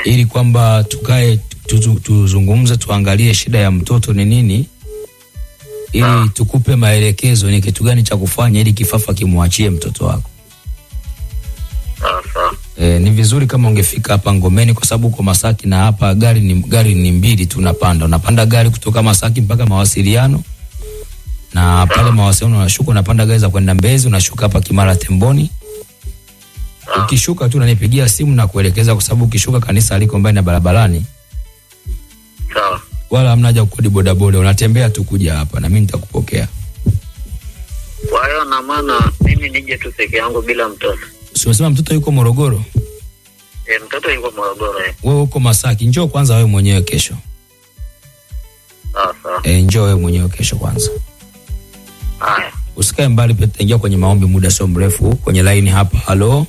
ili kwamba tukae tuzu- tuzungumze, tuangalie shida ya mtoto ni nini, ili tukupe maelekezo ni kitu gani cha kufanya ili kifafa kimwachie mtoto wako. Sawa sawa. E, ni vizuri kama ungefika hapa Ngomeni kwa sababu uko Masaki na hapa gari ni, gari ni mbili tu unapanda. Unapanda gari kutoka Masaki mpaka mawasiliano na pale mawasiliano unashuka, unapanda gari za kwenda Mbezi, unashuka hapa Kimara Temboni. Ukishuka tu unanipigia simu na kuelekeza, kwa sababu ukishuka kanisa liko mbali na barabarani, Sawa. wala hamna haja kukodi bodaboda, unatembea tu kuja hapa na mimi nitakupokea. Kwa hiyo na maana mimi nije tu peke yangu bila mtoto. Si umesema mtoto yuko Morogoro, E, mtoto yuko Morogoro. eh. wewe uko Masaki, njoo kwanza wewe mwenyewe kesho. Sawa sawa. E, njoo wewe mwenyewe kesho kwanza. Haya. usikae mbali pia tutaingia kwenye maombi muda sio mrefu kwenye laini hapa halo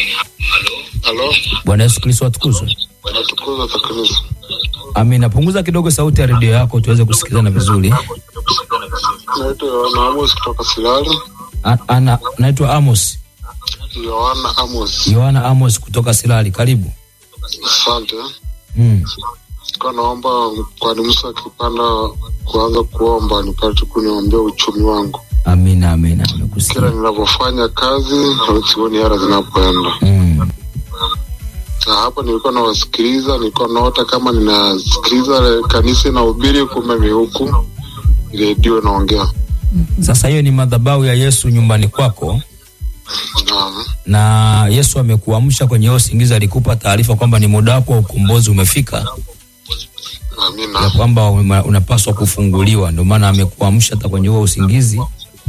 Halo, bwana yesu kristo atukuzwe natukuza takriza. amina punguza kidogo sauti ya redio yako tuweze kusikizana vizuri Naitwa Yohana Amos kutoka Silali. A- ana naitwa amos Yohana Amos, yohana amos kutoka silali karibu asante. mm. Kwa naomba kwani Musa akipanda kuanza kuomba nipate kuniombea uchumi wangu. amina amina Kila amekusikia ninavyofanya kazi sioni hela zinapoenda. mm. Na hapa nilikuwa nawasikiliza, nilikuwa naota kama ninasikiliza kanisa inahubiri, kumbe ni huku redio inaongea. sasa hiyo ni madhabahu ya yesu nyumbani kwako Naam, na yesu amekuamsha kwenye hiyo usingizi alikupa taarifa kwamba ni muda wako wa ukombozi umefika ya amina. kwamba uma- unapaswa kufunguliwa ndio maana amekuamsha hata kwenye huo usingizi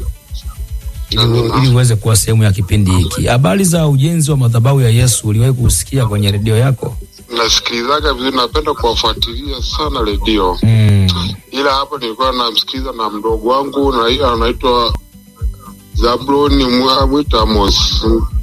ili, ili uweze kuwa sehemu ya kipindi hiki habari za ujenzi wa madhabahu ya yesu uliwahi kusikia kwenye redio yako Nasikilizaga vizuri, napenda kuwafuatilia sana redio. mm. ila hapo nilikuwa namsikiliza na mdogo wangu na anaitwa Zabloni Mwa- Mwita Amos.